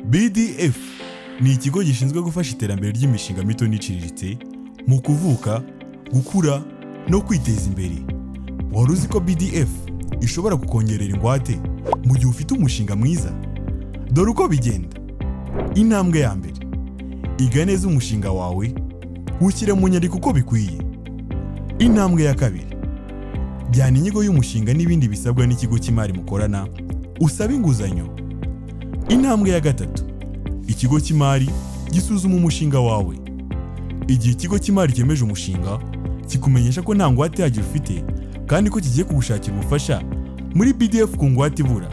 BDF ni ikigo gishinzwe gufasha iterambere ry'imishinga mito n'iciriritse mu kuvuka, gukura no kwiteza imbere. Wari uzi ko BDF ishobora kukongerera ingwate mu gihe ufite umushinga mwiza? Dore uko bigenda. Intambwe ya mbere. Iga neza umushinga wawe, ushyire mu nyandiko uko bikwiye. Intambwe ya kabiri. Jyana inyigo y'umushinga n'ibindi bisabwa n'ikigo cy'imari mukorana, usabe inguzanyo. Intambwe ya gatatu. Ikigo cy'imari gisuzuma umushinga wawe. Igihe ikigo cy'imari cyemeje umushinga, kikumenyesha ko nta ngwate yagyo ufite kandi ko kigiye kugushakira ubufasha muri BDF ku ngwate ibura.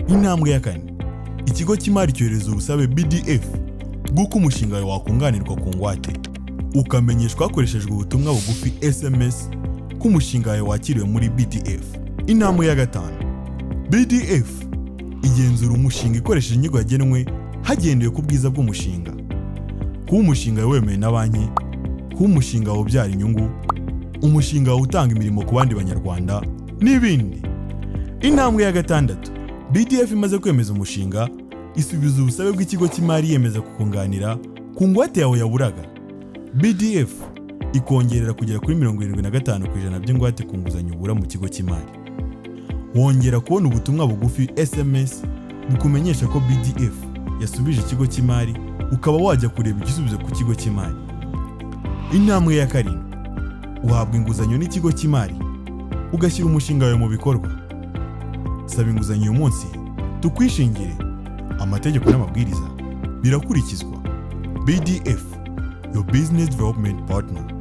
Intambwe ya kane. Ikigo cy'imari cyohereza ubusabe BDF bw'uko umushinga wawe wakunganirwa ku ngwate. Ukamenyeshwa hakoreshejwe ubutumwa bugufi SMS ko umushinga wawe wakiriwe muri BDF. Intambwe ya gatanu. BDF igenzura umushinga ikoresheje inyigo yagenwe hagendewe ku bwiza bw'umushinga. Kuba umushinga wawe wemewe na banki, kuba umushinga wawe ubyara inyungu, umushinga wawe utanga imirimo ku bandi banyarwanda n'ibindi. Intambwe ya gatandatu. BDF imaze kwemeza umushinga, isubiza ubusabe bw'ikigo cy'imari yemeza kukunganira ku ngwate yawe yaburaga. BDF ikongerera kugera kuri mirongo irindwi na gatanu ku ijana by'ingwate ku nguzanyo ubura mu kigo cy'imari. Wongera kubona ubutumwa bugufi SMS bukumenyesha ko BDF yasubije ikigo cy'imari ukaba wajya kureba igisubizo ku kigo cy'imari. Intambwe ya karindwi. Uhabwa inguzanyo n'ikigo cy'imari ugashyira umushinga wawe mu bikorwa. Saba inguzanyo uyu munsi tukwishingire. Amategeko n'amabwiriza birakurikizwa. BDF, your business development partner.